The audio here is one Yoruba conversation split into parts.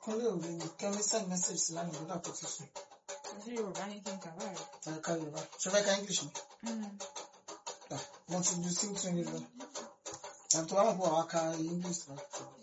kúnlé òwe ni kẹ́mi send message sí lánàá nígbà tó ti sùn Ṣé Yorùbá ní kí n kà báyìí? ẹ̀ka yorùbá ṣe fẹ́ ká english ni Ah, mo ti ju sí tún yín lọ àti tó bá mọ̀ pé wàá ka english lọ.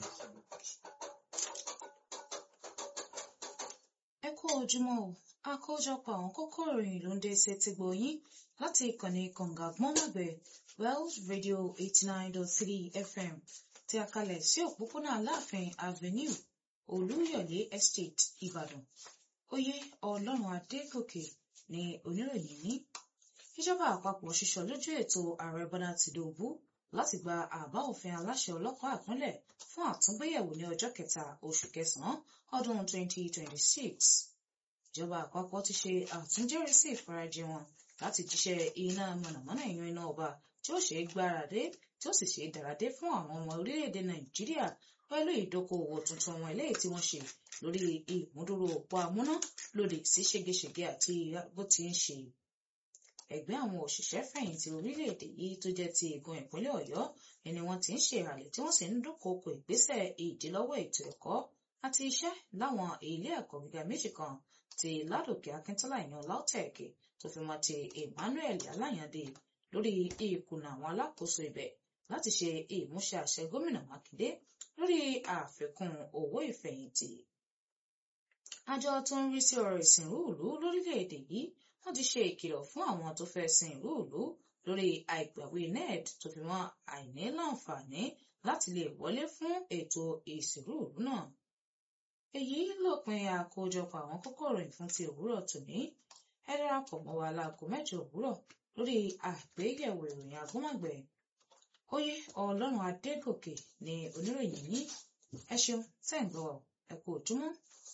ẹ kú ojúmọ́ o àkójọpọ̀ àwọn kókó ìròyìn ló ń dé sí ti gbòyìn láti ìkànnì kànga gbọ́nmọ̀gbẹ́ wells radio eighty nine dot three fm tí a kalẹ̀ sí òpópónà aláàfin avenue olúyọ̀lé estate ìbàdàn oyè ọlọ́run adégòkè ni oníròyìn ní ìjọba àpapọ̀ ṣiṣọ́ lójú ètò ààrẹ bọ́lá tìǹbù láti gba àbá òfin aláṣẹ ọlọ́pàá ìpínlẹ̀ fún àtúngbéyẹ̀wò ní ọjọ́ kẹta oṣù kẹsàn-án ọdún 2026 ìjọba àpapọ̀ ti ṣe àtúnjẹ́rìísí ìfarajì wọn láti jíṣẹ́ iná mọ̀nàmọ́ná ìyan iná ọba tí ó ṣe é gbáradé tí ó sì ṣe é dáradé fún àwọn ọmọ orílẹ̀-èdè nàìjíríà pẹ̀lú ìdókòòwò tuntun wọn eléyìí tí wọ́n ṣe lórí ìmúdúró òpó amúná lòdì sí ṣégeṣége àti bó ti ń ṣe ẹgbẹ́ àwọn òṣìṣẹ́ fẹ̀yìntì orílẹ̀-èdè yìí tó jẹ́ ti igun ìpínlẹ̀ ọ̀yọ́ ẹni wọ́n ti ń ṣe ìhàlẹ̀ tí wọ́n sì ń dúnkòokò ìgbésẹ̀ ìdílọ́wọ́ ètò ẹ̀kọ́ àti iṣẹ́ láwọn ilé ẹ̀kọ́ gíga méjì kan ti ládòkè akíntọ́lá ìyan lautech tó fi mọ́ ti emmanuel aláyàndé lórí ìkùnà àwọn alákòóso ibẹ̀ láti ṣe ìmúṣẹ àṣẹ gómìnà mákindé lórí àfikún owó ìfẹ̀yìntì àjọ tó ń rí sí ọ̀rọ̀ ìsìnrú ìlú lórílẹ̀‐èdè yìí wọ́n ti ṣe ìkìlọ̀ fún àwọn tó fẹ́ sin ìlú ìlú lórí àìgbàwé ned tó fi mọ́ àìní láǹfààní láti lè wọlé fún ètò ìsìnrú ìlú náà. èyí lópin àkójọpọ̀ àwọn kókó ìròyìn fún ti òwúrọ̀ tòní ẹ darapọ̀ mọ́ wa láago mẹ́jọ òwúrọ̀ lórí àgbéyẹ̀wò ìròyìn agbọ́mọ̀gbẹ̀ oyè ọlọ́run adégòkè ni oníròyìn ní ẹ ṣeun tẹ́ ń gbọ́ ẹ kú òjúmọ́.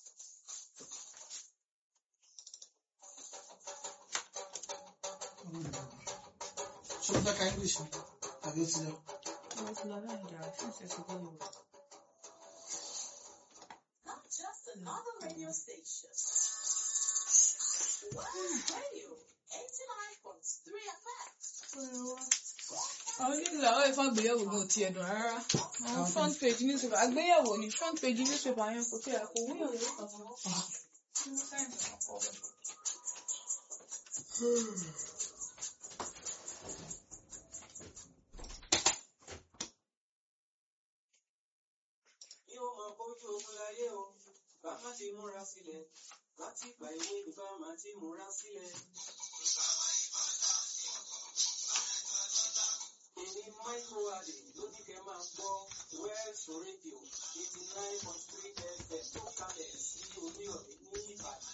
ṣe fẹ́ ká english ni tàbí ó ti lọ. Mo ti lọ báyìí dára fún ìṣẹ̀ṣẹ̀ gbọ́ Yorùbá. Not just another radio station. Wells Radio, 89.3 FM. Àwọn onílù àwọn ìfọ̀n àgbéyẹ̀wò gan ti ẹ̀dùn rárá. Àwọn front page newspaper àgbéyẹ̀wò ni front page newspaper yẹn kò tí ẹ̀ kò wúyọ̀ lórí kankan. yóò máa bójú ogun láyé o bá má ti múra sílẹ̀ láti ìgbà ìwé ni bá má ti múra sílẹ̀. èmi michael adé ló ní kẹ́ máa gbọ́ west radio eighty